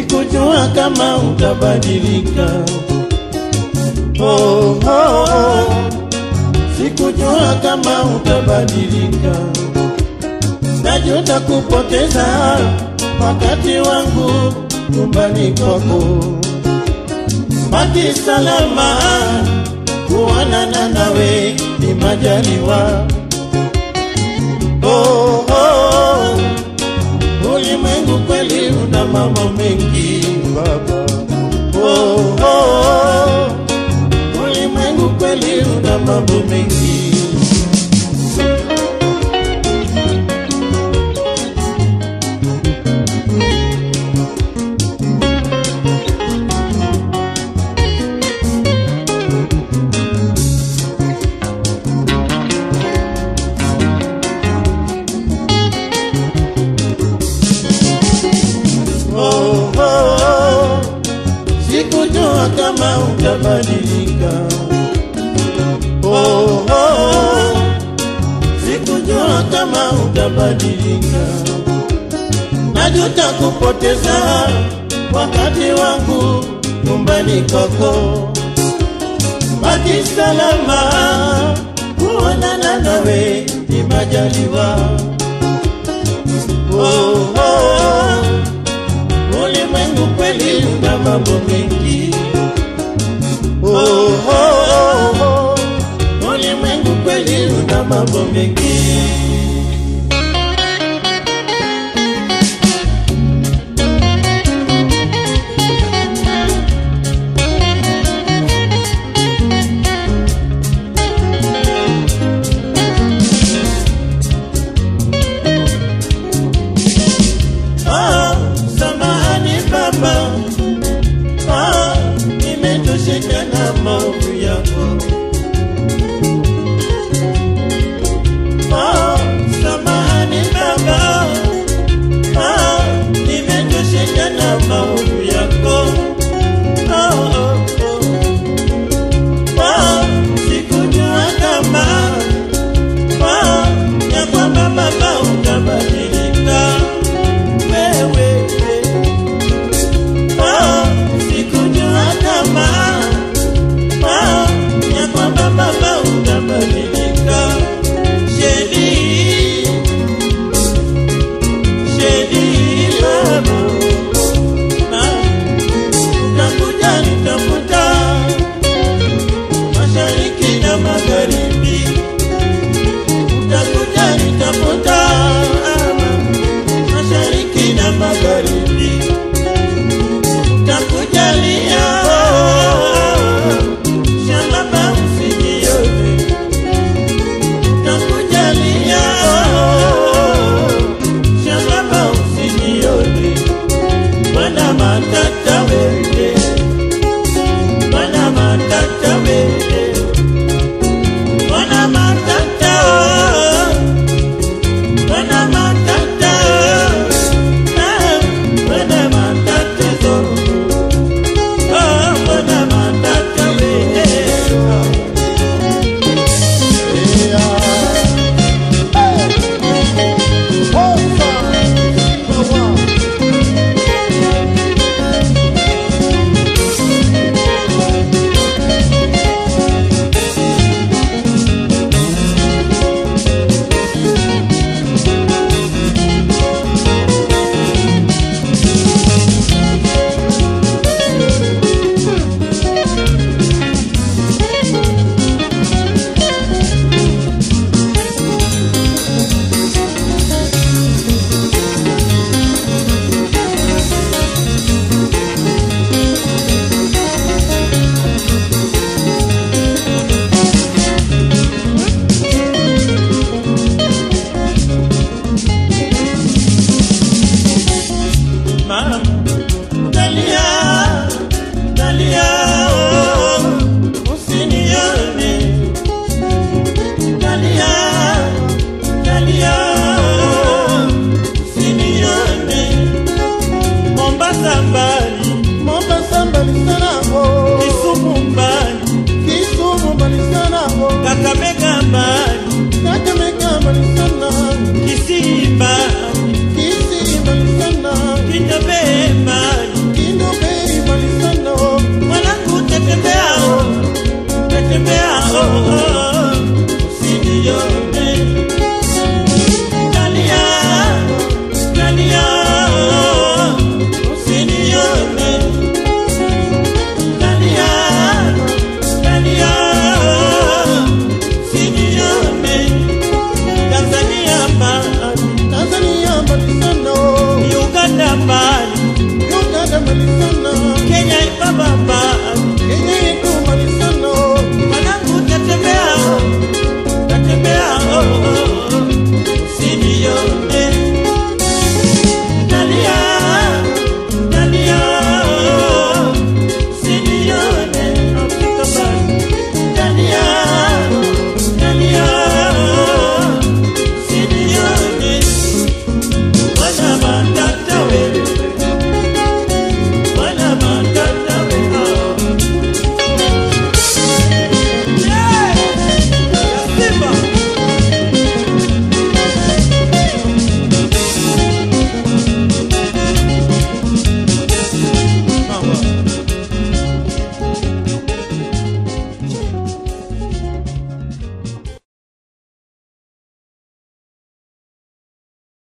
sikujua kama utabadilika. Oh, oh, oh. Sikujua kama utabadilika, najuta kupoteza wakati wangu nyumbani kwako. Baki salama, kuonana nawe ni majaliwa. Oh, oh, oh. Ulimwengu kweli una mambo mengi baba. Oh, oh, oh. Ulimwengu kweli una mambo mengi. Oh, oh, oh. Sikujua kama utabadilika. Oh, oh, oh. Sikujua kama utabadilika. Najuta kupoteza wakati wangu nyumbani kwako. Baki salama, kuonana nawe ni majaliwa. Oh, oh, oh. Ulimwengu kweli una mambo mengi. Oh, oh, oh, oh. Ulimwengu kweli una mambo mengi.